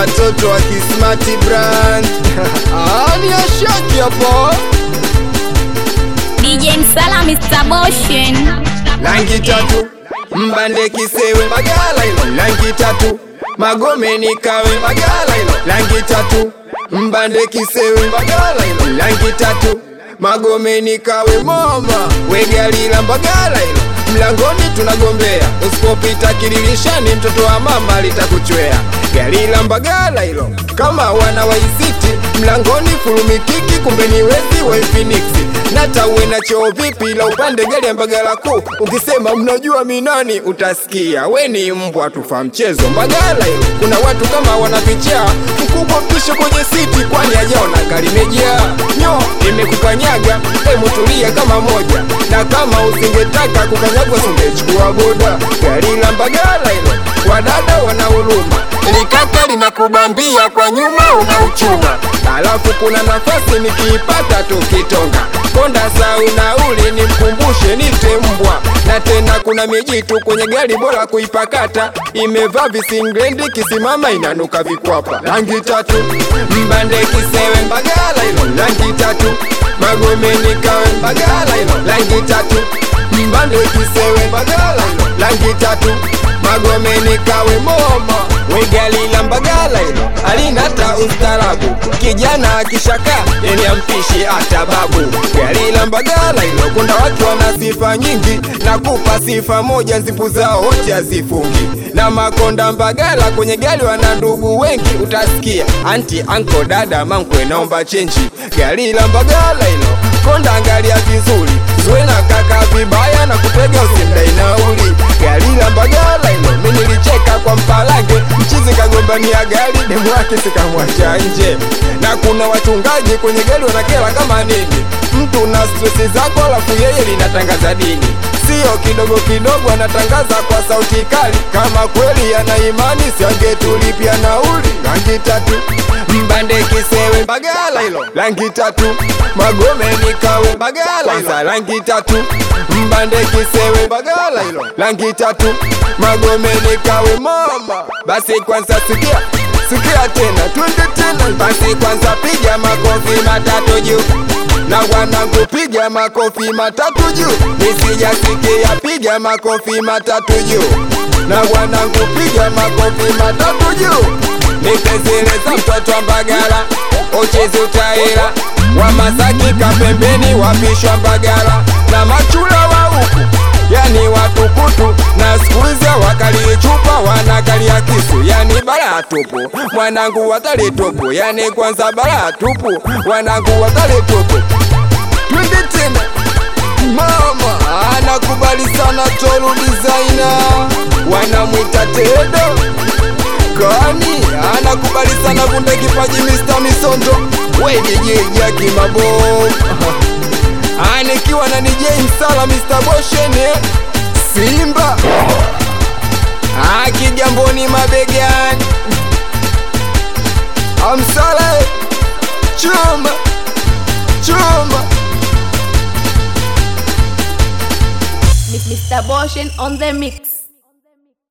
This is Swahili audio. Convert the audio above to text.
watoto wa Kismati brand ani ashaki hapo DJ Msala Mr. Boshen rangi tatu mbande kisewe magala hilo rangi tatu magomeni kawe magala hilo rangi tatu mbande kisewe magala hilo rangi tatu magomeni kawe mama wegalila mbagala hilo mlangoni tunagombea usipopita kililishani mtoto wa mama litakuchwea gari la mbagala hilo kama wana waisiti mlangoni fulumikiki kumbe ni wezi wa infiniksi nata uwe na choo vipi la upande gari ya mbagala kuu ukisema mnajua minani utasikia we ni mbwa tufa mchezo mbagala hilo kuna watu kama wanapicha mkubwa mpisho kwenye siti kwani ajaona karimejea nyo imekukanyaga emutulia kama moja na kama usingetaka kukanyagwa singechukua boda gari la mbagala hilo wadada wana huruma likaka linakubambia kwa nyuma unauchuma alafu kuna nafasi nikiipata tukitonga konda sau nauli nimkumbushe nite mbwa na tena kuna mijitu kwenye gari bora kuipakata imevaa visinglendi kisimama inanuka vikwapa rangi tatu mbande kisewe mbagala hilo rangi tatu magomeni kawe mbagala hilo rangi tatu mbande kisewe mbagala hilo rangi tatu magomeni kawe moma wegalila mbagala hilo alinata ustarabu kijana akishaka yeni ampishi hata babu galila mbagala hilo kuna watu wana sifa nyingi na kupa sifa moja zipu zao wote hazifungi na makonda mbagala kwenye gali wana ndugu wengi utasikia anti anko dada mankwe naomba chenji galila mbagala hilo konda angalia vizuri zuwe na kaka vibaya na kutega usimdai nauli gari la mbagala hilo mi nilicheka kwa mpalange mchizi kagombania gari demu wake sikamwacha nje na kuna wachungaji kwenye gari wanakela kama nini mtu na stresi zako alafu yeye linatangaza dini sio kidogo kidogo anatangaza kwa sauti kali kama kweli ana imani siangetulipia nauli rangi tatu mbande kisewe mbagala hilo rangi tatu magomeni kawe mbagala kwanza rangi tatu mbande kisewe mbagala hilo rangi tatu magomeni kawe mama basi kwanza sikia sikia tena twende tena basi kwanza piga makofi matatu juu na wanangu piga makofi matatu juu nisijasikia piga makofi matatu juu na wanangu piga makofi matatu juu nitezeleza mtoto wa mbagala uchezi utaira wa masaki kapembeni wapishwa mbagala na machula wa huku yani watukutu na skuizi wakali chupa wanakalia kisu yani bala tupu mwanangu watali tupu yani kwanza bala tupu wanangu watali tupu twende tena mama anakubali sana tolu designer wanamwita tedo kani anakubali sana kunde kipaji Mr. Misondo we DJ Jaki Mabomu anikiwa na DJ Msala Mr. Boshene Simba akigamboni mabegani amsala chuma chuma Mr. Boshen on the mix